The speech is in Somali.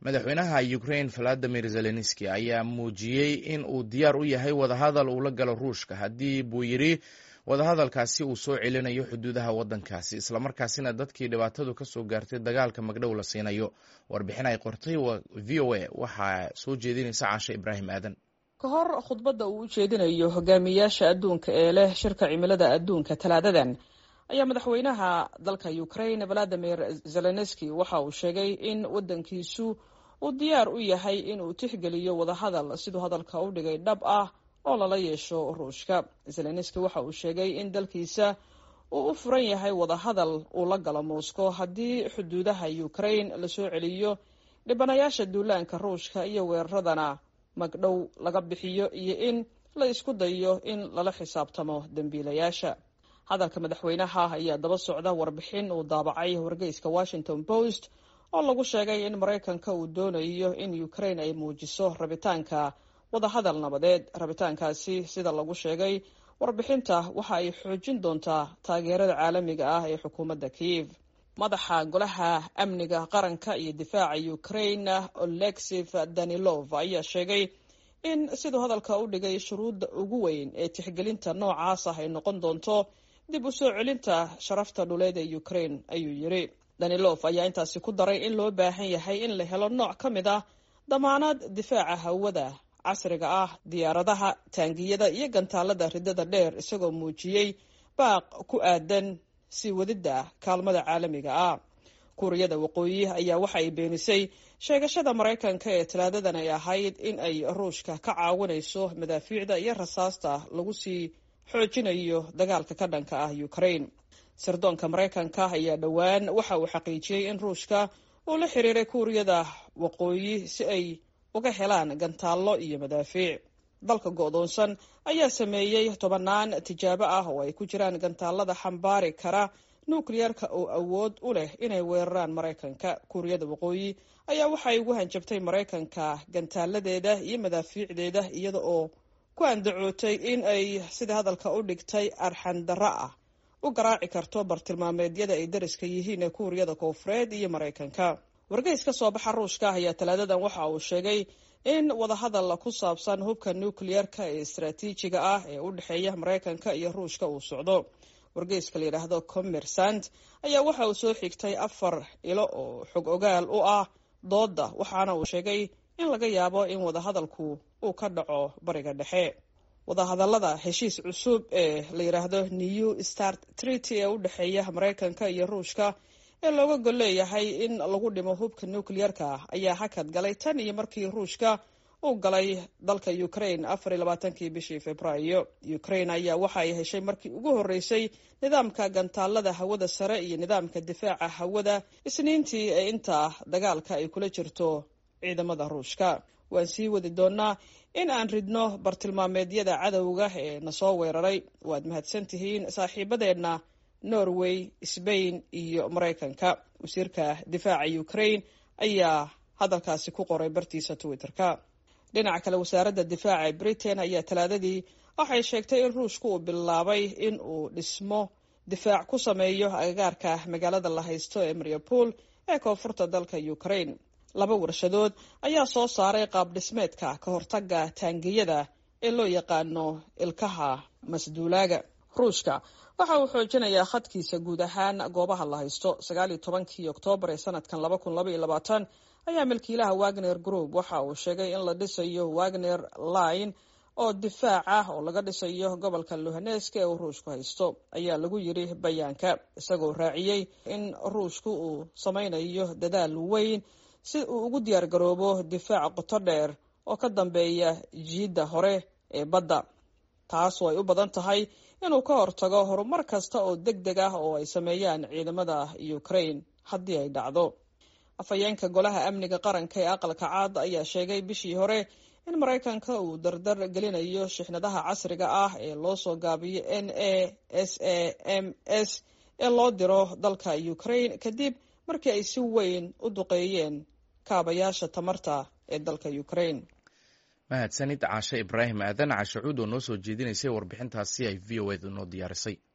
madaxweynaha ukrain valadimir zelenski ayaa muujiyey in uu diyaar u yahay wadahadal uu la galo ruushka haddii buu yidhi wadahadalkaasi uu soo celinayo xuduudaha waddankaasi islamarkaasina dadkii dhibaatadu ka soo gaartay dagaalka magdhow la siinayo warbixin ay qortay v o a waxaa soo jeedinaysa caashe ibraahim aadan ka hor khudbadda uu u jeedinayo hogaamiyayaasha adduunka ee leh shirka cimilada adduunka talaadadan ayaa madaxweynaha dalka ukrain valadimir zelenski waxa uu sheegay in waddankiisu uu diyaar u yahay in uu tixgeliyo wadahadal siduu hadalka u dhigay dhab ah oo lala yeesho ruushka zelenski waxa uu sheegay in dalkiisa uu u furan yahay wadahadal uu la galo moscow haddii xuduudaha ukrain lasoo celiyo dhibanayaasha duulaanka ruushka iyo weeraradana magdhow laga bixiyo iyo in la isku dayo in lala xisaabtamo dembiilayaasha hadalka madaxweynaha ayaa daba socda warbixin uu daabacay wargeyska washington post oo lagu sheegay in maraykanka uu doonayo in ukrain ay muujiso rabitaanka wadahadal nabadeed rabitaankaasi sida lagu sheegay warbixinta waxa ay xoojin doontaa taageerada caalamiga ah ee xukuumadda kiev madaxa golaha amniga qaranka iyo difaaca ukrain olexif danilov ayaa sheegay in siduu hadalka u dhigay shuruudda ugu weyn ee tixgelinta noocaas ah ay noqon doonto dib u soo celinta sharafta dhuleed ee ukrain ayuu yidhi danilof ayaa intaasi ku daray in loo baahan yahay in la helo nooc ka mid ah damaanad difaaca hawada casriga ah diyaaradaha taangiyada iyo gantaalada ridada dheer isagoo muujiyey baaq ku aadan sii wadidda kaalmada caalamiga ah kuuriyada waqooyi ayaa waxa ay beenisay sheegashada maraykanka ee talaadadan ay ahayd in ay ruushka ka caawinayso madaafiicda iyo rasaasta lagu sii xoojinayo dagaalka ka dhanka ah ukrain sirdoonka maraykanka ayaa dhowaan waxa uu xaqiijiyey in ruushka uu la xiriiray kuuriyada waqooyi si ay uga helaan gantaallo iyo madaafiic dalka go'doonsan ayaa sameeyey tobannaan tijaabo ah oo ay ku jiraan gantaalada xambaari kara nukliyarka oo awood u leh inay weeraraan maraykanka kuuriyada waqooyi ayaa waxay ugu hanjabtay maraykanka gantaaladeeda iyo madaafiicdeeda iyada oo ku andacootay in ay sida hadalka u dhigtay arxandarro ah u garaaci karto bartilmaameedyada ay dariska yihiin ee kuuriyada koofureed iyo maraykanka wargeys ka soo baxa ruushka ayaa talaadadan waxa uu sheegay in wadahadal ku saabsan hubka nukliyarka ee istaraatiijiga ah ee u dhexeeya maraykanka iyo ruushka uu socdo wargeyska la yidhaahdo commersant ayaa waxa uu soo xigtay afar ilo oo xog ogaal u ah doodda waxaana uu sheegay in laga yaabo in wadahadalku uu ka dhaco bariga dhexe wadahadallada heshiis cusub ee la yidhaahdo new start treaty ee u dhexeeya maraykanka iyo ruushka ee looga gol leeyahay in lagu dhimo hubka nukliyarka ayaa hakad galay tan iyo markii ruushka uu galay dalka ukrain afar iyo labaatankii bishii februaayo ukrain ayaa waxa ay heshay markii ugu horreysay nidaamka gantaalada hawada sare iyo nidaamka difaaca hawada isniintii ee inta dagaalka ay kula jirto ciidamada ruushka waan sii wadi doonaa in aan ridno bartilmaameedyada cadowga ee na soo weeraray waad mahadsantihiin saaxiibadeenna norway sbain iyo maraykanka wasiirka difaaca ukrain ayaa hadalkaasi ku qoray bartiisa twitterka dhinaca kale wasaaradda difaaca britain ayaa talaadadii waxay sheegtay in ruushku uu bilaabay in uu dhismo difaac ku sameeyo agagaarka magaalada la haysto ee mariupol ee koonfurta dalka ukrain laba warshadood ayaa soo saaray qaab dhismeedka ka hortaga taangiyada ee loo yaqaano ilkaha masduulaaga ruushka waxa uu xoojinayaa khadkiisa guud ahaan goobaha la haysto sagaal iyo tobankii oktoobar ee sanadkan laba kun laba iyo labaatan ayaa milkiilaha wagner group waxa uu sheegay in la dhisayo wagner line oo difaac ah oo laga dhisayo gobolka luhaneska ee uu ruushku haysto ayaa lagu yidhi bayaanka isagoo raaciyey in ruushku uu sameynayo dadaal weyn si uu ugu diyaar garoobo difaac qoto dheer oo ka dambeeya jiidda hore ee badda taasoo ay u badan tahay inuu ka hortago horumar kasta oo deg deg ah oo ay sameeyaan ciidamada ukrain haddii ay dhacdo afhayeenka golaha amniga qaranka ee aqalka caad ayaa sheegay bishii hore in maraykanka uu dardar gelinayo shixnadaha casriga ah ee loo soo gaabiyo n a s a m s ee loo diro dalka ukrain kadib markii ay si weyn u duqeeyeen kaabayaasha tamarta ee dalka ukrain mahadsanid caashe ibraahim aadan cashe cuud oo noo soo jeedinaysay warbixintaasi ay v o eda noo diyaarisay